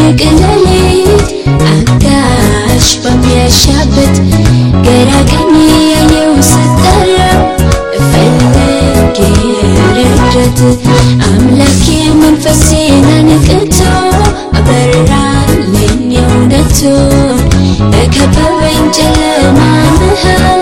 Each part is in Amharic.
በድቅድቅ ሌሊት አጋሽ በሚያሻበት ግራ ቀኝ ያየው ስጠራው እፈልግ ረዳት አምላኬ መንፈሴን አንቅቶ አበራልኝ እውነቱ በከበበኝ ጨለማ መሃል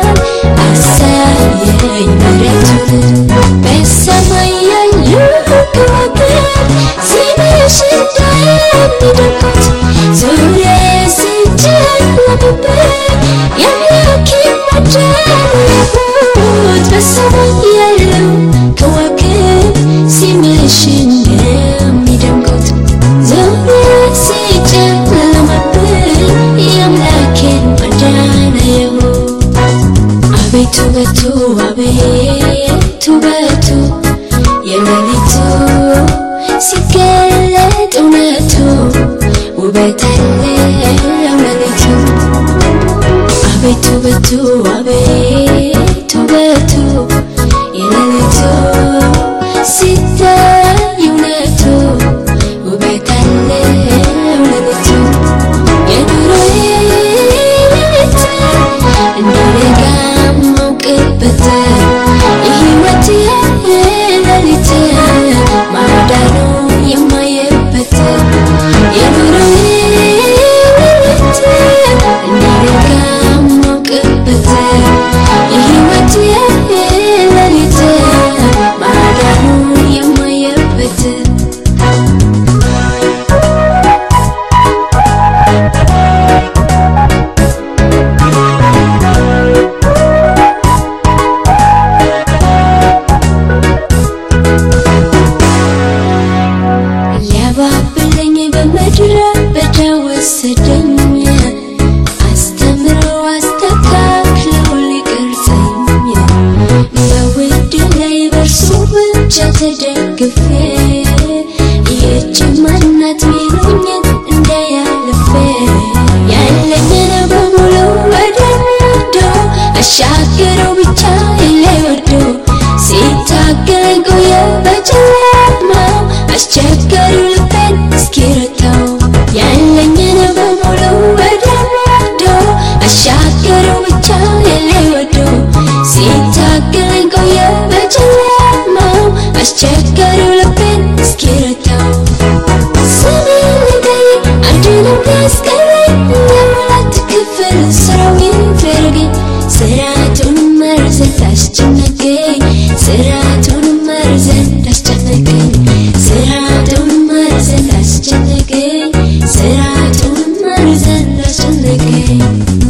አሳየኝ ምሕረቱን በሰማይ ያሉ ከዋክብት ሲመሽ እንደሚደምቁት ዙሪያዬ ሲጨለምብኝ የአምላኬ ማዳን ያየሁት በሰማይ ያሉ ከዋክብት ሲመሽ እንደሚደምቁት ዙሪያዬ ሲጨለምብኝ የአምላኬን ማዳን አየሁት አቤቱ በቱ አቤቱ በቱ የሌሊቱ ሲገለጥ እውነቱ ውበት አለው ሌሊቱ አቤቱ በቱ አቤቱ በቱ የሌሊቱ ሲታይ እውነቱ ውበት አለው ሌሊቱ የኑሮዬ ሌሊት እንደነጋ ማውቅበት የሕይወቴ ሌሊት ማዳኑ የማየበት የኑሮዬ ሌሊት እንደነጋ ማውቅበት የሕይወቴ ሌሊት ማዳኑ የማየበት ሊያባብለኝ በምድረ በዳ ወሰደኝ አስተምሮ አስተካክለው ሊቀርጸኝ በውድ ላይ በእርሱ ብቻ ተደግፌ ይህች ማናት ሚሉኝን እንዳያልፌ ያለኝን በሙሉ ወደ ወዶ አሻገረው ብቻ ላይ ወዶ ሲታገለኝ ቆየ በጨለማው አስቸጋሪው ልቤን እስኪረታው ያለኝን በሙሉ ወደ ወዶ አሻገረው ብቻ ላይ ወዶ ሲታገለኝ ቆየ በጨለማው አስቸጋሪው ልቤን እስኪረታው ስሜን ልጠይቅ አንዱንም ቢያስቀረኝ የሙላት ክፍል ስራው ይደረገኝ ስርዓቱን መርዘት አስጨነቀኝ ስርዓቱን መርዘት አስጨነቀኝ ስርዓቱን መርዘት አስጨነቀኝ ስርዓቱን መርዘት አስጨነቀኝ